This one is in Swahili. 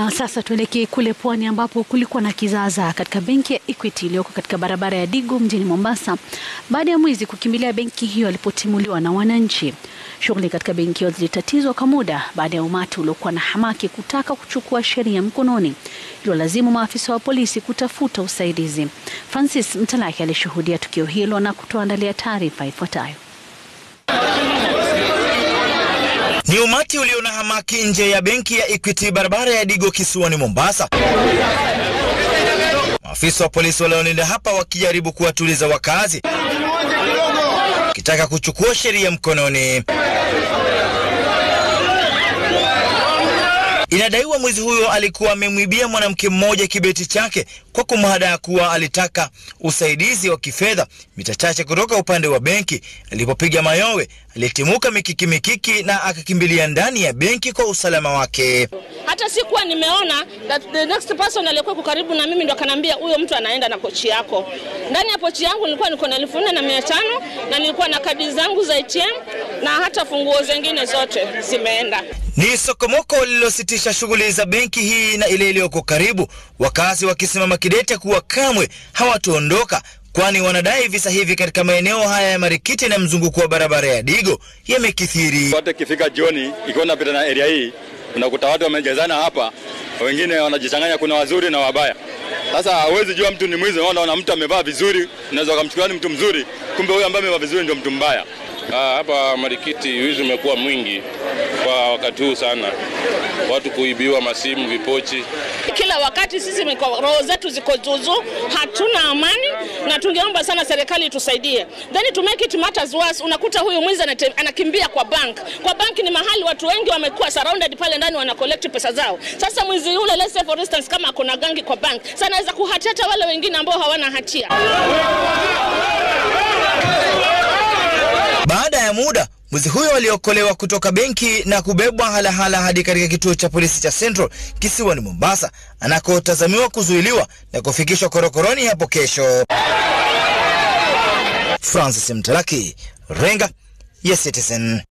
Na sasa tuelekee kule pwani ambapo kulikuwa na kizaazaa katika benki ya Equity iliyoko katika barabara ya Digo mjini Mombasa baada ya mwizi kukimbilia benki hiyo alipotimuliwa na wananchi. Shughuli katika benki hiyo zilitatizwa kwa muda baada ya umati uliokuwa na hamaki kutaka kuchukua sheria mkononi, iliwalazimu maafisa wa polisi kutafuta usaidizi. Francis Mtalaki alishuhudia tukio hilo na kutuandalia taarifa ifuatayo. Ni umati ulio na hamaki nje ya benki ya Equity barabara ya Digo kisiwani Mombasa. Maafisa wa polisi waliolinda hapa wakijaribu kuwatuliza wakazi, wakitaka kuchukua sheria mkononi. Inadaiwa mwizi huyo alikuwa amemwibia mwanamke mmoja kibeti chake kwa kumhadaa kuwa alitaka usaidizi wa kifedha mita chache kutoka upande wa benki. Alipopiga mayowe, alitimuka mikiki mikiki na akakimbilia ndani ya benki kwa usalama wake. Hata sikuwa nimeona that the next person aliyekuwa karibu na mimi ndo akanambia huyo mtu anaenda na pochi yako. Ndani ya pochi yangu nilikuwa niko na elfu nne na mia tano na nilikuwa na kadi zangu za ATM na hata funguo zingine zote zimeenda. Ni sokomoko lililositisha shughuli za benki hii na ile iliyoko karibu, wakazi wakisimama kidete kuwa kamwe hawataondoka, kwani wanadai visa hivi katika maeneo haya ya Marikiti na mzunguko wa barabara ya Digo yamekithiri. Watu ikifika jioni, ikiwa napita na area hii, unakuta watu wamejazana hapa, wengine wanajichanganya, kuna wazuri na wabaya. Sasa hawezi jua mtu ni mwizi. Unaona mtu amevaa vizuri, unaweza ukamchukulia ni mtu mzuri, kumbe huyo ambaye amevaa vizuri ndio mtu mbaya. Ah, hapa Marikiti wizi umekuwa mwingi kwa wakati huu sana, watu kuibiwa masimu, vipochi. Kila wakati sisi miko- roho zetu ziko zuzu, hatuna amani, na tungeomba sana serikali itusaidie. Then to make it matters worse, unakuta huyu mwizi anate- anakimbia kwa bank. Kwa bank ni mahali watu wengi wamekuwa surrounded pale ndani, wana collect pesa zao. Sasa mwizi yule, let's say for instance, kama kuna gangi kwa bank, sasa anaweza kuhatata wale wengine ambao hawana hatia. Baada ya muda mwizi huyo aliokolewa kutoka benki na kubebwa halahala hadi katika kituo cha polisi cha Central kisiwani Mombasa, anakotazamiwa kuzuiliwa na kufikishwa korokoroni hapo kesho. Francis Mtalaki, Renga ya Citizen.